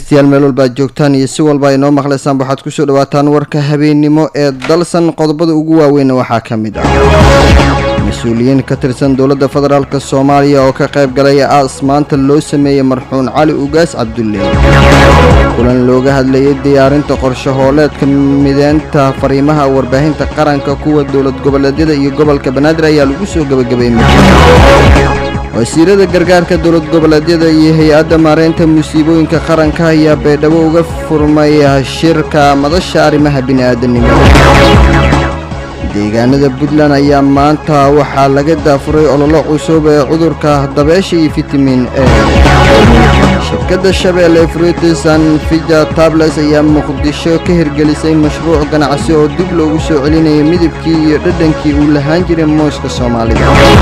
dhegeystayaal meel walba aad joogtaan iyo si walba ay noo maqlaysaan waxaad kusoo dhawaataan warka habeennimo ee dalsan qodobada ugu waaweynna waxaa ka mid ah mas-uuliyiin ka tirsan dowladda federaalk soomaaliya oo ka qayb galay aas maanta loo sameeyey marxuun cali ugaas cabdulle kulan looga hadlayay diyaarinta qorshe hooleedka mideynta fariimaha warbaahinta qaranka kuwa dowlad goboleedyada iyo gobolka banaadir ayaa lagu soo gebagabay wasiirada gargaarka dowlad goboleedyada iyo hay-adda maareynta musiibooyinka qaranka ayaa baydhabo uga furmay shirka madasha arrimaha bini'aadanimada deegaanada puntland ayaa maanta waxaa laga daafuray ololo cusub ee cudurka dabeesha iyo fitamin e shirkadda shabeelle fruitisan fija tables ayaa muqdisho ka hirgelisay mashruuc ganacsi oo dib loogu soo celinaya midabkii iyo dhadhankii uu lahaan jiray mooska soomaalida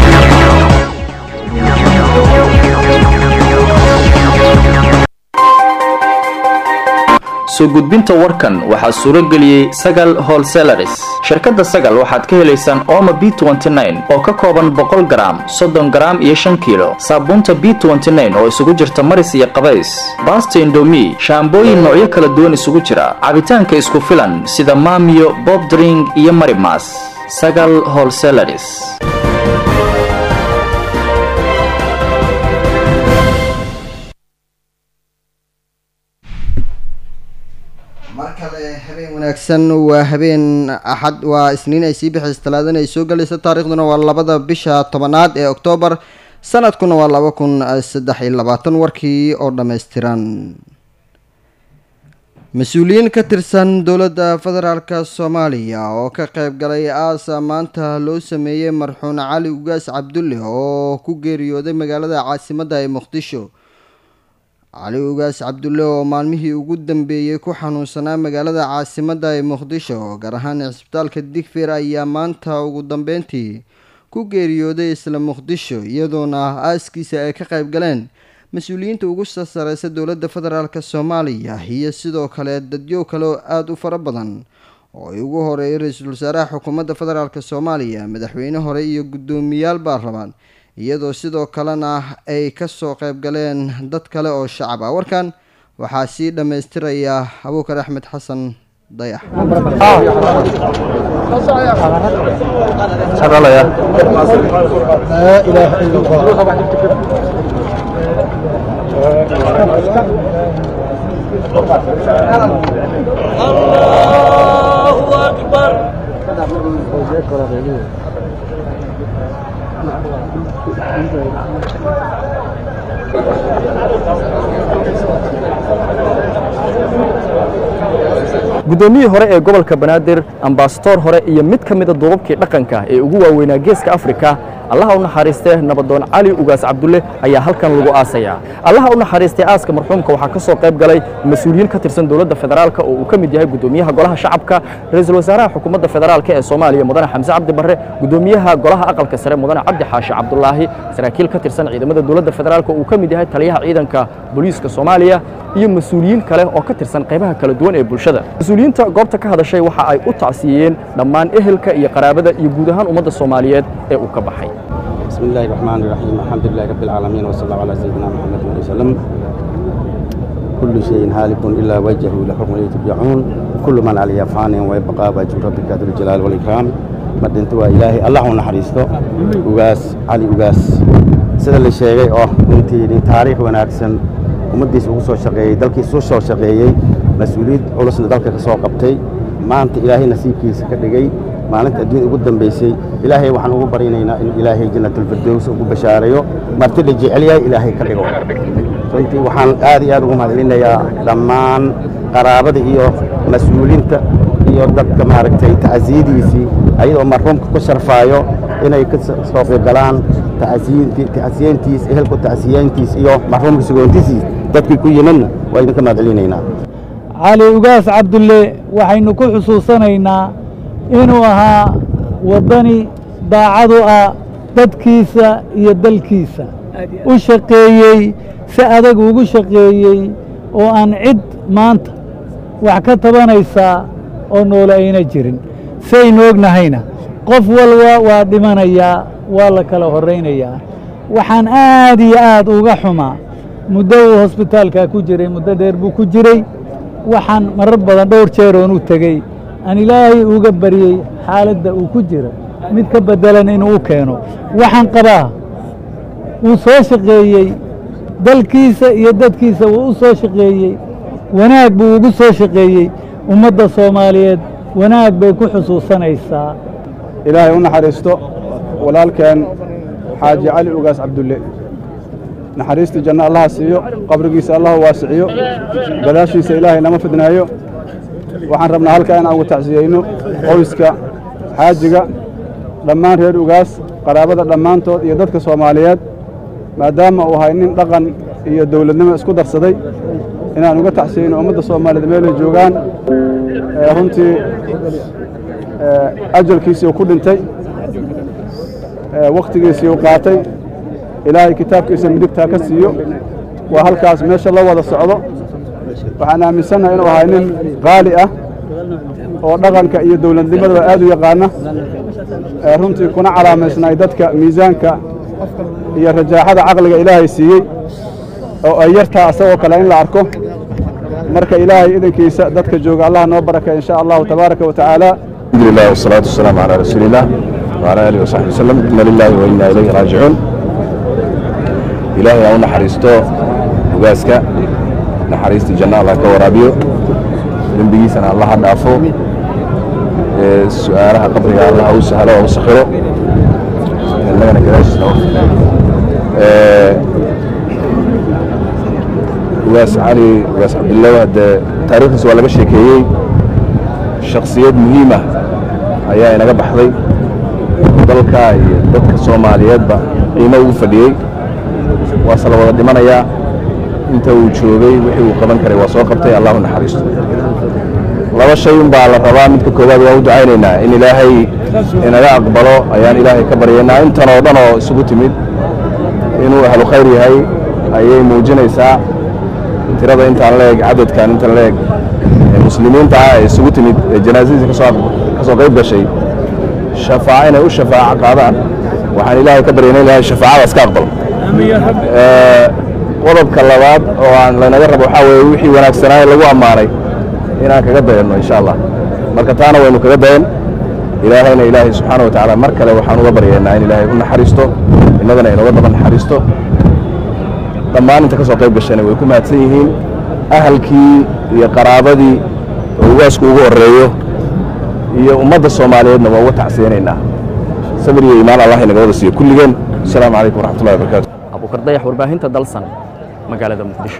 soo gudbinta warkan waxaa suuro geliyey sagal holselaris shirkadda sagal waxaad ka helaysaan ooma b oo ka kooban boqol garaam soddon garaam iyo shan kiilo saabuunta b oo isugu jirta maris iyo qabays baasta indomi shaambooyin noocyo kala duwan isugu jira cabitaanka isku filan sida maamiyo bobdring iyo marimas sagal holselaris mar kale habeen wanaagsan waa habeen axad waa isniin ay sii bixaysa talaadana ay soo galayso taariikhduna waa labada bisha tobanaad ee oktoobar sanadkuna waa laba kun saddex iyo labaatan warkii oo dhammaystiran mas-uuliyiin ka tirsan dowladda federaalk soomaaliya oo ka qayb galay aasa maanta loo sameeyey marxuun cali ugaas cabdulle oo ku geeriyooday magaalada caasimadda ee muqdisho cali ugaas cabdulle oo maalmihii ugu dambeeyey ku xanuunsanaa magaalada caasimadda ee muqdisho gaar ahaan cisbitaalka digfir ayaa maanta ugu dambeyntii ku geeriyooday isla muqdisho iyadoona aaskiisa ay ka qayb galeen mas-uuliyiinta ugu sasareysa dowladda federaalk soomaaliya iyo sidoo kale dadyo kale oo aada u fara badan oo ay ugu horeeyay ra-iisul wasaaraha xukuumadda federaalk soomaaliya madaxweyne hore iyo guddoomiyaal baarlamaan iyadoo sidoo kalena ay kasoo qayb galeen dad kale oo shacab ah warkan waxaa sii dhammaystiraya abuukar axmed xasan dayax guddoomiyihii hore ee gobolka banaadir ambasadoor hore iyo mid ka mida duubabkii dhaqanka ee ugu waaweynaa geeska afrika allaha u naxariistee nabadoon cali ugaas cabdulle ayaa halkan lagu aasayaa allaha u naxariistee aaska marxuumka waxaa ka soo qayb galay mas-uuliyiin ka tirsan dowladda federaalka oo uu ka mid yahay guddoomiyaha golaha shacabka ra-iisul wasaaraha xukuumadda federaalk ee soomaaliya mudane xamse cabdi barre guddoomiyaha golaha aqalka sare mudane cabdi xaashi cabdulaahi saraakiil ka tirsan ciidamada dowladda federaalk oo uu ka mid yahay taliyaha ciidanka booliiska soomaaliya iyo mas-uuliyiin kale oo ka tirsan qaybaha kala duwan ee bulshada mas-uuliyiinta goobta ka hadashay waxa ay u tacsiiyeen dhammaan ehelka iyo qaraabada iyo guud ahaan ummadda soomaaliyeed ee uu ka baxay بسم الله الرحمن الرحيم الحمد لله رب العالمين وصلى الله على سيدنا محمد وسلم كل شيء هالك إلا وجهه له حكم ترجعون كل من عليه فان ويبقى وجه ربك ذو الجلال والإكرام مدنت إلهي الله نحرسته وغاس علي وغاس sida la sheegay oo runtii taariikh wanaagsan ummaddiisa ugu soo shaqeeyey dalkiisa u soo shaqeeyey mas-uuliyad culusna dalka ka soo qabtay maanta ilaahay nasiibkiisa ka dhigay maalinta adduunya ugu dambaysay ilaahay waxaan ugu baryanaynaa in ilaahay jannatulfirdows ugu bashaareeyo marti la jecel yahay ilaahay ka dhigo runtii waxaan aad iyo aad ugu mahadcelinayaa dhammaan qaraabada iyo mas-uuliinta iyo dadka maaragtay tacsiyadiisii ayadoo marxuumka ku sharfaayo inay ka soo qaybgalaan tacsiyeentiis ehelku tacsiyeentiis iyo marxuumka sugoontiisii dadkii ku yimidna waa idinka mahadcelinaynaa cali ugaas cabdulle waxaynu ku xusuusanaynaa inuu ahaa waddani daacadu ah dadkiisa iyo dalkiisa u shaqeeyey si adag ugu shaqeeyey oo aan cid maanta wax ka tabanaysaa oo noole ayna jirin saynu ognahayna qof walba waa dhimanayaa waa la kala horraynayaa waxaan aad iyo aad uga xumaa muddo uu hosbitaalkaa ku jiray muddo dheer buu ku jiray waxaan marar badan dhowr jeer oon u tegey aan ilaahay uga baryey xaaladda uu ku jiro mid ka beddelan inuu u keeno waxaan qabaa wuu soo shaqeeyey dalkiisa iyo dadkiisa wuu u soo shaqeeyey wanaag buu ugu soo shaqeeyey ummadda soomaaliyeed wanaag bay ku xusuusanaysaa ilaahay u naxariisto walaalkeen xaaji cali ugaas cabdulle naxariistii janno allaha siiyo qabrigiisa allahu waasiciyo gadaashiisa ilaahay nama fidnaayo waxaan rabnaa halkaa inaan ugu tacsiyeyno qoyska xaajiga dhammaan reer ugaas qaraabada dhammaantood iyo dadka soomaaliyeed maadaama uu ahay nin dhaqan iyo dowladnimo isku darsaday inaan uga tacsiyeyno ummadda soomaaliyeed meelay joogaan runtii ajalkiisii uu ku dhintay wakhtigiisii uu qaatay ilaahay kitaabkiisa midigtaa ka siiyo waa halkaas meesha la wada socdo waxaan aaminsannahay inuu ahay nin qaali ah oo dhaqanka iyo dowladnimadaba aad u yaqaana runtii kuna calaamaysnay dadka miisaanka iyo rajaaxada caqliga ilaahay siiyey oo ay yartaa asagoo kale in la arko marka ilaahay idankiisa dadka jooga allah noo baraka in sha allahu tabaaraka wa tacaala الحمد لله والصلاة والسلام على رسول الله وعلى آله وصحبه وسلم إنا لله وإنا إليه راجعون إلهي أو نحرستو وقاسك نحرست جنة الله كورابيو ذنبي سنة الله دافو سؤالها قبرها الله أو سهله أو سخره لنا كذاش وقاس علي وقاس عبد الله هذا تاريخ سؤال بشيكيي shaksiyad muhiima ayaa inaga baxday dalka iyo dadka soomaaliyeedba qiimo ugu fadhiyey waase la wada dhimanayaa inta uu joogay wixii uu qaban karay waa soo qabtay allahu naxariisto laba shay un baa la rabaa midka koowaad waa u ducaynaynaa in ilaahay inaga aqbalo ayaan ilaahay ka baryaynaa intan oo dhan oo isugu timid inuu ahlu khayr yahay ayay muujinaysaa tirada intaan leeg cadadkan intan leeg muslimiinta ah ee isugu timid ee janaasadiisa kasoo ka soo qayb gashay shafaaco inay u shafaaco qaadaan waxaan ilaahay ka baryana ilahay shafaacadaas ka aqbalo qodobka labaad oo aan lanaga rabo waxaa weeye wixii wanaagsanaaye lagu ammaanay inaan kaga dayanno insha allah marka taana waynu kaga dayan ilaahayna ilaahay subxaana wa tacaala mar kale waxaan uga baryaynaa in ilaahay u naxariisto innagana inooga daba naxariisto dhammaan inta ka soo qayb gashayna way ku mahadsan yihiin ahalkii iyo qaraabadii oo ugaasku ugu horreeyo iyo ummadda soomaaliyeedna waa uga tacsiyanaynaa sabir iyo iimaan allah inaga wada siiyo kulligeen asalaamu calaykum waraxmatullahi wabarakaatu abuukar dayax warbaahinta dalsan magaalada muqdisho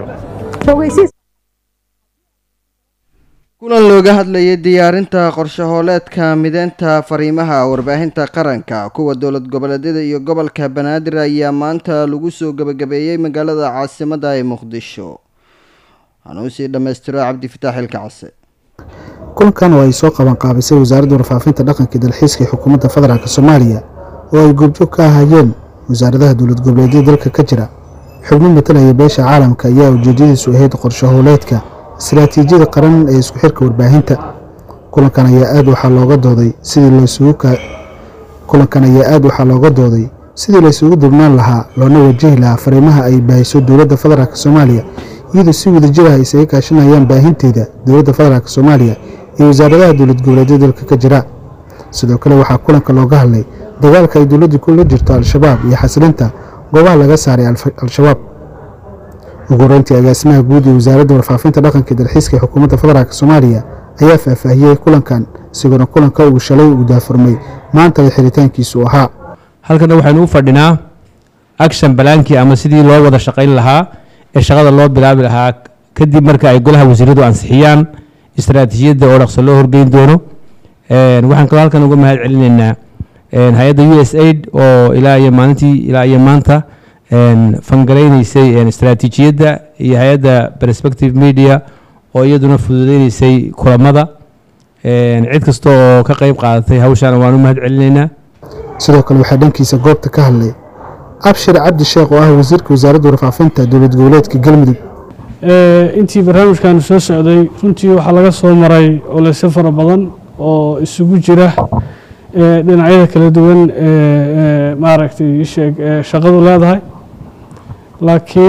kulan looga hadlayay diyaarinta qorshahooleedka mideynta fariimaha warbaahinta qaranka kuwa dowlad goboleedyada iyo gobolka banaadir ayaa maanta lagu soo gebagabeeyey magaalada caasimadda ee muqdisho waxaanu usii dhammaystiro cabdifitaax ilkacase kulankan oo ay soo qaban qaabisay wasaaradda warfaafinta dhaqanka dalxiiska ee xukuumadda federaalk soomaaliya oo ay goobjoog ka ahaayeen wasaaradaha dowlad goboleedyada dalka ka jira xubno matalaya beesha caalamka ayaa ujeedadiisu ahayd qorshahooleedka istaraatiijiyada qaran ee isku xirka warbaahinta kulankan ayaa aad waxaa looga dooday sidii laysugu kulankan ayaa aad waxaa looga dooday sidii laysugu dubnaan lahaa loona wajahi lahaa fariimaha ay baahiso dowladda federaalk soomaaliya iyadoo si wadajir ah isaga kaashanayaan baahinteeda dowladda federaalk soomaaliya iyo wasaaradaha dowlad goboleedyada dalka ka jira sidoo kale waxaa kulanka looga hadlay dagaalka ay dowladdu kula jirto al-shabaab iyo xasilinta goobaha laga saaray al-shabaab ugu horeyntii agaasimaha guud ee wasaaradda warfaafinta dhaqanka dalxiiska ee xukuumadda federaalk soomaaliya ayaa faahfaahiyey kulankan isagoona kulanka uu shalay uu daafurmay maanta ay xiritaankiisu ahaa halkana waxaynu u fadhinaa action balaankii ama sidii loo wada shaqayn lahaa ee shaqada loo bilaabi lahaa kadib marka ay golaha wasiiradu ansixiyaan istaraatiijiyadda oo dhaqso loo horgeyn doono waxaan kaloo halkan uga mahad celinaynaa hay-adda u s aid oo ilaa iyo maalintii ilaa iyo maanta fangaraynaysay istaraatiijiyadda iyo hay-adda perspective media oo iyaduna fududeynaysay kulamada cid kasta oo ka qeyb qaadatay hawshaana waan u mahad celinaynaa sidoo kale waxaa dhankiisa goobta ka hadlay abshir cabdi sheekh oo ah wasiirka wasaaradda warfaafinta dowlad goboleedka galmudug intii barnaamijkan soo socday runtii waxaa laga soo maray oleyse fara badan oo isugu jira dhinacyada kala duwan maaragtay sheeg shaqadu leedahay laakiin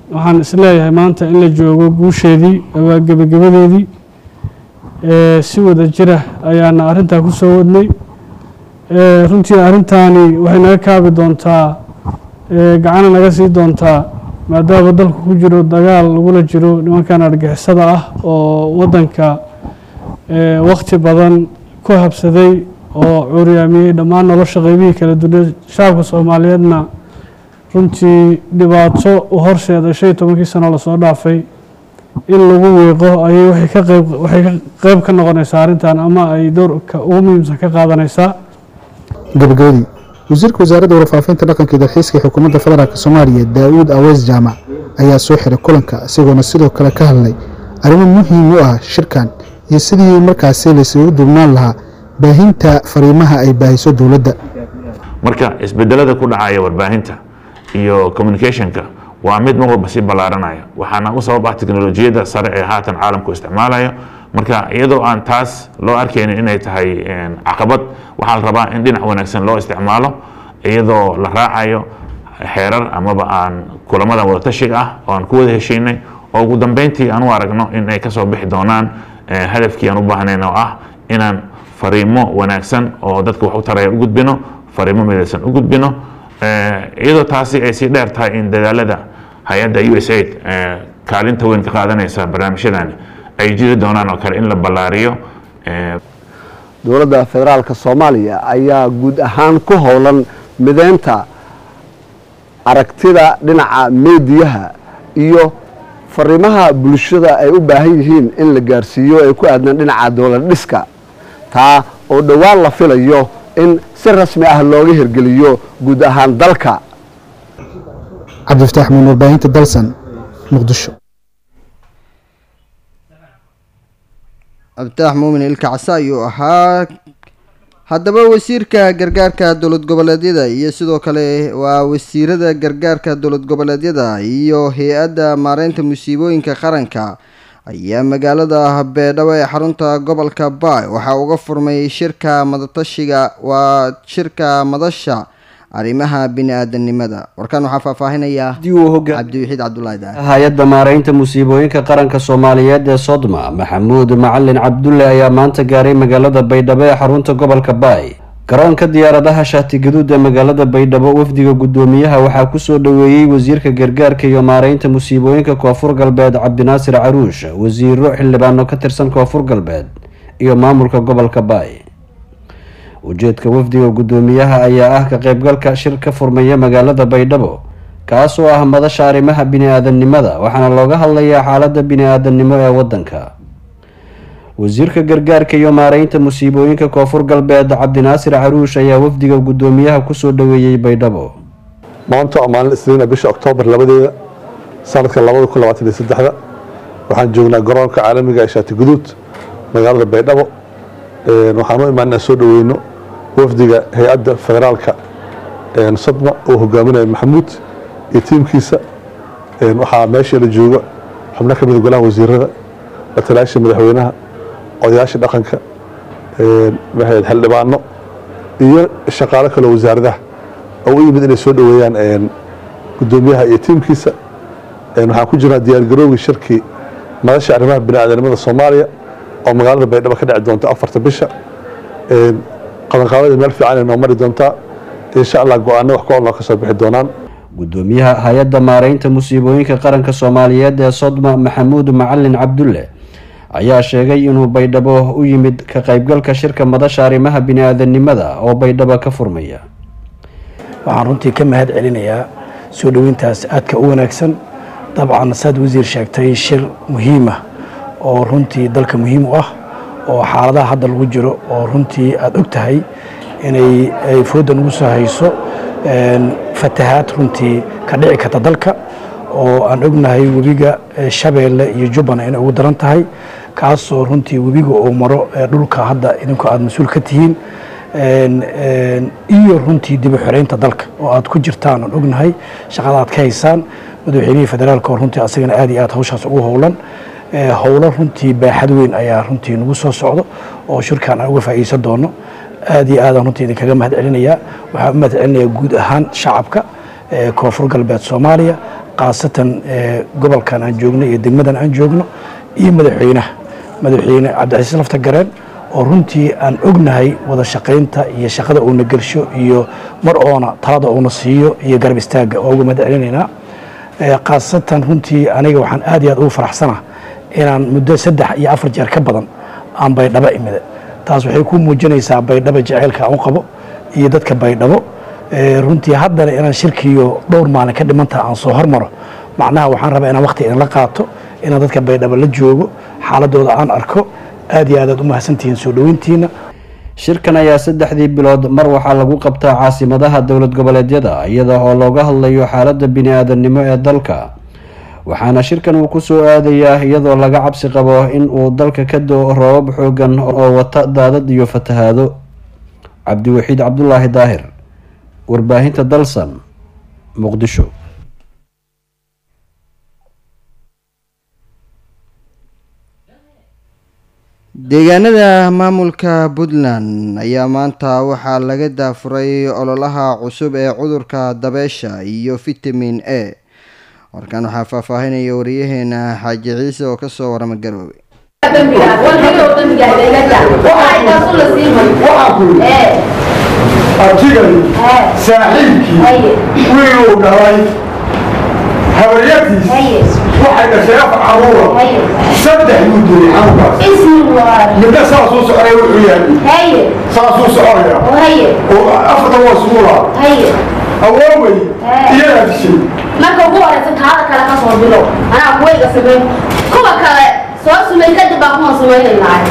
waxaan isleeyahay maanta in la joogo guusheedii waa gebagabadeedii si wada jira ayaana arrintaa ku soo wadnay runtii arrintaani waxay naga kaabi doontaa gacana naga sii doontaa maadaama dalku ku jiro dagaal lagula jiro nimankan argixisada ah oo waddanka wakhti badan ku habsaday oo cuuryaamiyey dhammaan nolosha qeybihii kala duwan shacabka soomaaliyeedna runtii dhibaato u horseeda shan iyo tobankii sano lasoo dhaafay in lagu wiiqo ayay waxay ka qeyb waxay ka qeyb ka noqonaysaa arrintan ama ay doorka ugu muhiimsan ka qaadanaysaa gabagabadii wasiirka wasaaradda warfaafinta dhaqanka iyo dalxiiska ee xukuumadda federaalk soomaaliya daa'uud aweys jaamac ayaa soo xiray kulanka isagoona sidoo kale ka hadlay arrimo muhiim u ah shirkan iyo sidii markaasi laysugu duubnaan lahaa baahinta fariimaha ay baahiso dowladda marka isbedelada ku dhacaya warbaahinta iyo communicationka waa mid mar walba sii ballaaranaya waxaana u sabab ah teknolojiyadda sare ee haatan caalamku isticmaalayo marka iyadoo aan taas loo arkaynin inay tahay caqabad waxaa la rabaa in dhinac wanaagsan loo isticmaalo iyadoo la raacayo xeerar amaba aan kulamada wadatashiga ah oo aan ku wada heshiinay oo ugu dambeyntii aan u aragno in ay kasoo bixi doonaan hadafkii aan u baahnayn oo ah inaan fariimo wanaagsan oo dadka wax u taraya u gudbino fariimo midaysan u gudbino iyadoo taasi ay sii dheer tahay in dadaalada hay-adda u s aid kaalinta weyn ka qaadanaysa barnaamijyadani ay jiri doonaan oo kale in la ballaariyo dowladda federaalka soomaaliya ayaa guud ahaan ku howlan mideynta aragtida dhinaca meediyaha iyo fariimaha bulshada ay u baahan yihiin in la gaarsiiyo ee ku aadan dhinaca dowlad dhiska taa oo dhowaan la filayo in si rasmi ah looga hirgeliyo guud ahaan dalka cabdifataax muun warbaahinta dalsan muqdisho cabditax muumin ilka casa ayuu ahaa haddaba wasiirka gargaarka dowlad goboleedyada iyo sidoo kale waa wasiirada gargaarka dowlad goboleedyada iyo hay-adda maareynta musiibooyinka qaranka ayaa magaalada beedhabo ee xarunta gobolka baay waxaa uga furmay shirka madatashiga waa shirka madasha arrimaha bini-aadanimada warkaan waxaa faahfaahinaya cabdiwaxiid cabdulaahi daal hay-adda maareynta musiibooyinka qaranka soomaaliyeed ee sodma maxamuud macalin cabdulle ayaa maanta gaaray magaalada baydhabo ee xarunta gobolka baay garoonka diyaaradaha shaatigaduud ee magaalada baydhabo wafdiga guddoomiyaha waxaa kusoo dhoweeyey wasiirka gargaarka iyo maareynta musiibooyinka koonfur galbeed cabdinaasir caruush wasiiro xildhibaano ka tirsan koonfur galbeed iyo maamulka gobolka baay ujeedka wafdiga guddoomiyaha ayaa ah ka qaybgalka shir ka furmaya magaalada baydhabo kaas oo ah madasha arrimaha bini-aadanimada waxaana looga hadlayaa xaaladda bini-aadanimo ee waddanka wasiirka gargaarka iyo maareynta musiibooyinka koonfur galbeed cabdinaasir caruush ayaa wafdiga guddoomiyaha kusoo dhoweeyey baydhabo maanta oo maalin isniina bisha oktoobar labadeeda sanadka labada kun labaatan iyo saddexda waxaan joognaa garoonka caalamiga ee shaati guduud magaalada baydhabo waxaan u imaanaa soo dhoweyno wafdiga hay-adda federaalka sadma oo hogaaminaya maxamuud iyo tiimkiisa waxaa meesha la jooga xubno ka mida golaha wasiirada latalayaasha madaxweynaha odayaasha dhaqanka xildhibaano iyo shaqaalo kaleo wasaaradaha oo u yimid inay soo dhoweeyaan guddoomiyaha iyo tiimkiisa waxaan ku jirnaa diyaargarowgii shirkii madasha arrimaha bini-aadanimada soomaaliya oo magaalada baydhabo ka dhici doonta afarta bisha qabanqaabada meel fiican ay noo mari doontaa insha allah go-aano wax ku-ool noo ka soo bixi doonaan guddoomiyaha hay-adda maareynta musiibooyinka qaranka soomaaliyeed ee sodma maxamuud macalin cabdulle ayaa sheegay inuu baydhabo u yimid ka qaybgalka shirka madasha arrimaha bini-aadanimada oo baydhabo ka furmaya waxaan runtii ka mahad celinayaa soo dhoweyntaas aadka u wanaagsan dabcan saad wasiir sheegtay shir muhiima oo runtii dalka muhiim u ah oo xaaladaha hadda lagu jiro oo runtii aada og tahay inay ay fooda nagu soo hayso fatahaad runtii ka dhici karta dalka oo aan ognahay webiga shabeelle iyo jubban inay ugu daran tahay kaasoo runtii webiga uu maro dhulka hadda idinku aada mas-uul ka tihiin iyo runtii dib u xoreynta dalka oo aad ku jirtaan aan ognahay shaqada aad ka haysaan madaxweynihii federaalka oo runtii asagana aad iyo aad hawshaas ugu howlan howlo runtii baaxad weyn ayaa runtii nagu soo socdo oo shirkan aan uga faa'iideysan doono aad iyo aadaan runtii idinkaga mahad celinayaa waxaan u mahad celinayaa guud ahaan shacabka koonfur galbeed soomaaliya khaasatan gobolkan aan joogno iyo degmadan aan joogno iyo madaxweynaha madaxweyne cabdicasiis lafta gareen oo runtii aan ognahay wada shaqaynta iyo shaqada uuna gelsho iyo mar oona talada uuna siiyo iyo garab istaagga oo uga mahad celinaynaa khaasatan runtii aniga waxaan aad iyo aad ugu faraxsana inaan muddo saddex iyo afar jeer ka badan aan baydhabo imida taas waxay ku muujinaysaa baydhabo jaceylka aan u qabo iyo dadka baydhabo runtii haddana inaan shirkiyo dhowr maalin ka dhimantaha aan soo hormaro macnaha waxaan rabaa inaan waqti idinla qaato inaan dadka baydhabo la joogo xaaladooda aan arko aad iyo aad aad u mahadsantihiin soo dhoweyntiina shirkan ayaa saddexdii bilood mar waxaa lagu qabtaa caasimadaha dowlad goboleedyada iyada oo looga hadlayo xaaladda bini-aadamnimo ee dalka waxaana shirkan uu ku soo aadayaa iyadoo laga cabsi qabo in uu dalka ka do-o roobab xoogan oo wata daadad iyo fatahaado cabdiwaxiid cabdulaahi daahir warbaahinta dalsan muqdisho deegaanada maamulka puntland ayaa maanta waxaa laga daafuray ololaha cusub ee cudurka dabeesha iyo vitamin a warkan waxaa faahfaahinaya wariyaheena xaaji ciise oo kasoo warama garoobe abtigani saaxiibkii wiiluu dhalay habaryatiis waxay dhashay afar caruura saddex buu dilay xanuunkaas midna saasuu soconaya wuxuu yahay saasuu soconaya oo afartan waa suula awoowey iyadaa dishay marka ugu horeysa taada kale ka soo bilo anaa kuwayga sameyn kuwa kale soo sumay kadib baa kuma samaynaynaa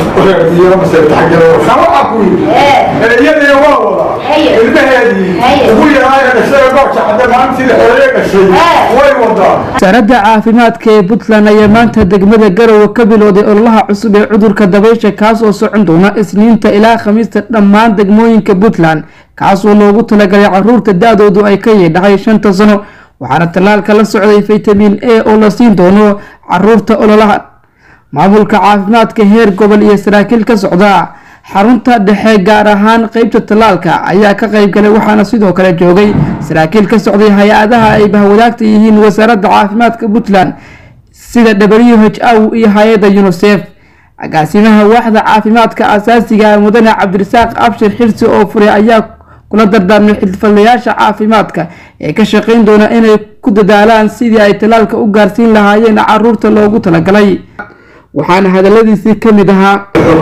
iyadii waa wadaa ilmaheedii ugu yaraaya dhashay goorka cadde maalintii xoreeye dhashay way wadaa wasaaradda caafimaadka ee puntland ayaa maanta degmada garowe ka bilowday ololaha cusub ee cudurka dabaysha kaas oo socon doona isniinta ilaa khamiista dhammaan degmooyinka puntland kaas oo loogu talagalay caruurta da-doodu ay ka yeedhahay shanta sano waxaana tallaalka la socday vitamin a oo la siin doono caruurta ololaha maamulka caafimaadka heer gobol iyo saraakiil ka socda xarunta dhexe gaar ahaan qeybta tallaalka ayaa ka qayb galay waxaana sidoo kale joogay saraakiil ka socday hay-adaha ay bahwadaagta yihiin wasaaradda caafimaadka puntland sida w h o iyo hay-adda unisef agaasimaha waaxda caafimaadka asaasiga mudane cabdirasaaq abshir xirsi oo furay ayaa kula dardaarmay xilfadlayaasha caafimaadka ee ka shaqayn doona inay ku dadaalaan sidii ay tallaalka u gaarsiin lahaayeen caruurta loogu talagalay waxaana hadaladiisii ka mid ahaa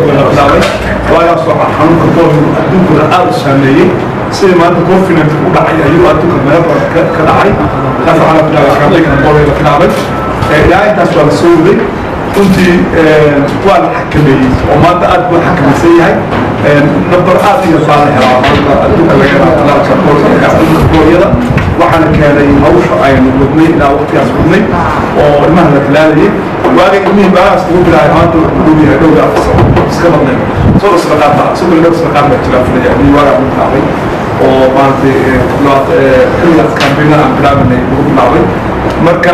waagaas waxaa xanuunka covid adduunkuna aada u saameeyey sidii maanta confinant u dhacay ayuu adduunka meel badan ka dhacay taas waxaa la bilaabay kaambeynka covid la bilaabay ilaa intaas waa la soo waday runtii waa la xakameeyey oo maanta aad buu xakamaysan yahay number aad iyo baa la helaa maanta adduunka laga helaa talaalka covid adduunka kooyada waxaana keenay hawsha aynu wadnay ilaa waqtigaas wadnay oo ilmaha la talaalayay waaga ilmihii baalaas lagu bilaabay maanta wuxuu dhow yahay dhowr afar sano iska badnay soo isbaqaata isagoo dhowr isbaqaat baa jira filaya ilmihii waaga lagu bilaabay oo maaragtay xilligaas kambeynada aan bilaabanay lagu bilaabay marka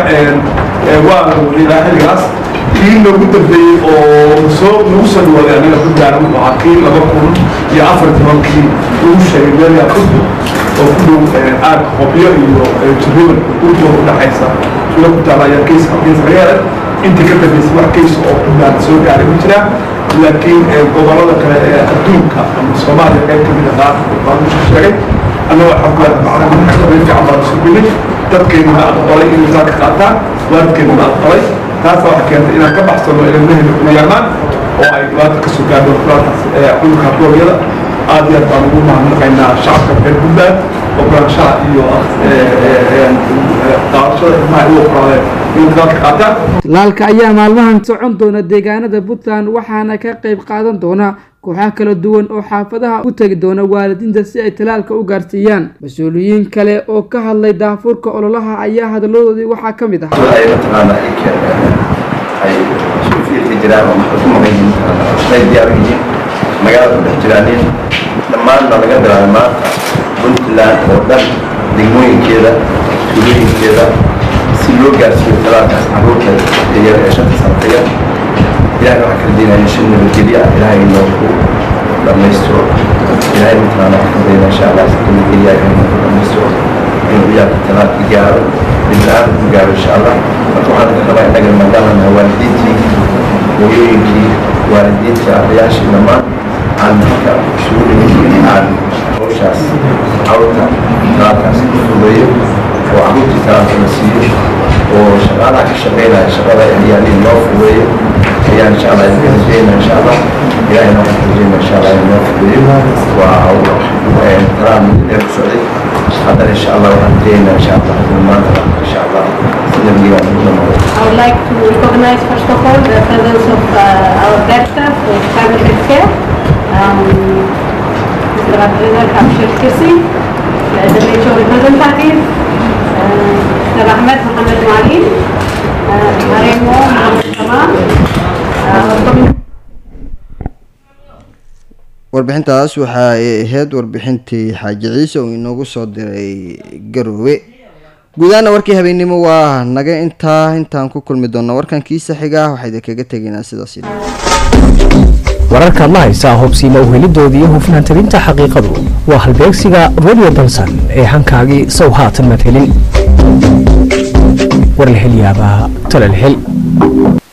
waa la waday ilaa xilligaas kii noogu dambeeyey oo soo nagu soo dhawaaday anaga puntland wuxuu ahaa kii laba kun iyo afar tobankii lagu sheegay meelyaa kudub oo ku dhow aag qobyo iyo jiriban udba u dhaxaysa sula ku taala ayaa keys keys laga helay intii ka dambeysay wax keys oo puntland soo gaaray ku jira laakiin gobolada kale ee adduunka ama soomaaliya qayb kamid a qaar baan u sheegay annagoo alxamdulilah macna xakameyn fiican baan isu bilay dadkeennuna aqbalay in misaanka qaataan waalidkeennuna aqbalay taasa waxay keentay inaan ka baxsano ilmahayna ugu yaamaan oo ay dhibaata kasoo gaadho kulaataas cudurka kooryada aad iyo aad baan ugu mahadnaqaynaa shacabka reer puntland ogolaanshaha iyo qaadashada ilmaha u ogolaadeen inay dalka qaataan tallaalka ayaa maalmahan socon doona deegaanada puntland waxaana ka qayb qaadan doona kooxaha kala duwan oo xaafadaha u tegi doona waalidiinta si ay tallaalka u gaarsiiyaan mas-uuliyiin kale oo ka hadlay daafurka ololaha ayaa hadaladoodii waxaa ka mid ah magaalada ku dhex jiraanin dhammaanna laga bilaabay maanta puntland oo dhan degmooyinkeeda tuulooyinkeeda si loo gaarsiiyo talaalkaas caruurta yar ee shanta sanata yar ilahay waxaan kala deenaya shan nabadgelyo ah ilahay inoogu dhammaystiro ilahay matalaana waxaan ka deenaa insha allah si nabadgelyo ah inoogu dhammaystiro inuu ciyaalka talaalka gaaro bidla-aan ku gaaro insha allah marka waxaan ka qabaa innaga maadaama nahay waalidiintii hooyooyinkii waalidiintii ardayaashii dhammaan aan halka isugu dhigin aan hawshaas cawrta talaalkaas ku fudeeyo oo caruurtii talaalka la siiyo oo shaqaalaha ka shaqeynaya shaqada ciyaaliin loo fudeeyo ayaan insha allah idinka rajeyna insha allah ilaahay noo rajeyna insha allah in noo fudeeyo waa talaal muddo dheer ku socday haddana insha allah waxaan rajeyna insha allah in maanta insha allah sida miyaa ugu dhamaado I would like to recognize first of all the presence of uh, our director of private health care, um, Mr. Abdullah Abshir Kirsi, uh, the WHO representative, uh, Mr. Ahmed Mohammed Mali, uh, Maremo Mohammed Kamal, uh, our community warbixintaas waxa ay ahayd warbixintii xaaji ciise oo inoogu soo diray garoowe guudahaana warkii habeennimo waa naga intaa intaan ku kulmi doonno warkan kiisa xiga waxaa idinkaga tegaynaa sidaas wararkaad la haysaa hubsiima uhelidoodii iyo hufnaan tabinta xaqiiqadu waa halbeegsiga radio balsan ee hankaagii sow haatan madhelin warlahelyaabaha talalhel